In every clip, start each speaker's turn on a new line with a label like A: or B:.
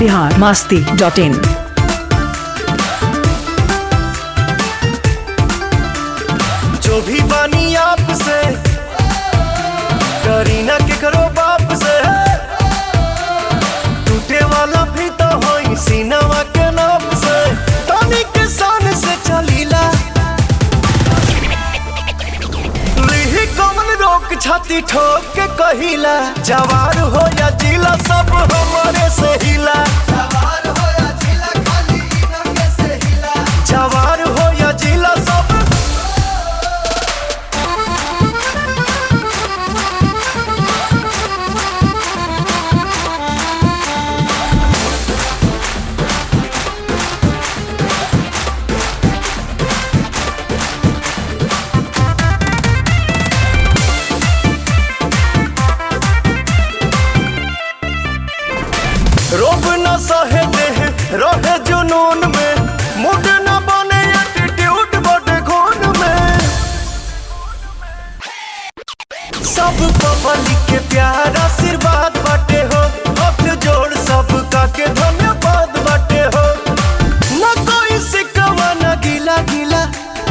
A: Bihar Masti dot in
B: जो भी बानी आपसे करीना के करो बाप से टूटे वाला भी तो होई सीनावा के नाप से तानी के शान से चलीला लिही कमन रोक छाती ठोक के कहिला जवार हो या जिला सब हमारे से हिला जवार हो या जिला खाली इनके से हिला जवार हो या जिला सब रोब न सहे देह रहे जुनून में मुड न बने एटीट्यूड बटे खून में सब पब्लिक के प्यार आशीर्वाद बाटे हो हाथ जोड़ सबका के धन्यवाद बाटे हो न कोई सिकवा न गिला गिला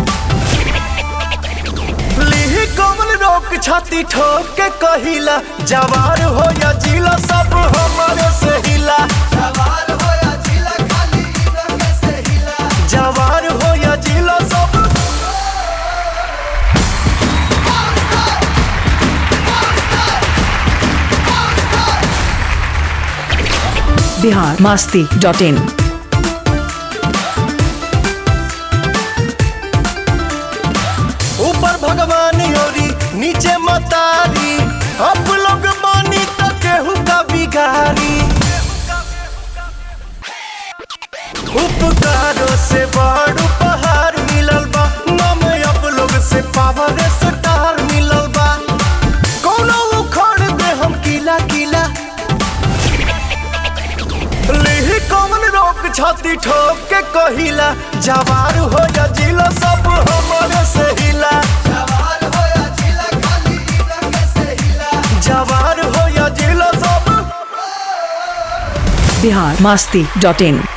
B: लिही कमल रोक छाती ठोक के कहिला जवार हो या जिला सब हमारे से हिला जवार हो या जिला खाली इनके से हिला जवार हो या जिला सब
A: बिहार मास्ती डॉट इन
B: ऊपर भगवान योरी नीचे मतारी अब लोग मानी तो केहू का बिगारी उपकारों से बड़ उपहार मिलल बा नम अब लोग से पावर स्टार मिलल बा कोनो उखड़ दे हम किला किला लिही कौन रोक छाती ठोक के कहिला जवार हो या जिला सब हमारे से हिला जवार हो या जिला खाली इनके से हिला जवार हो या जिला सब
A: बिहार मास्ती डॉट इन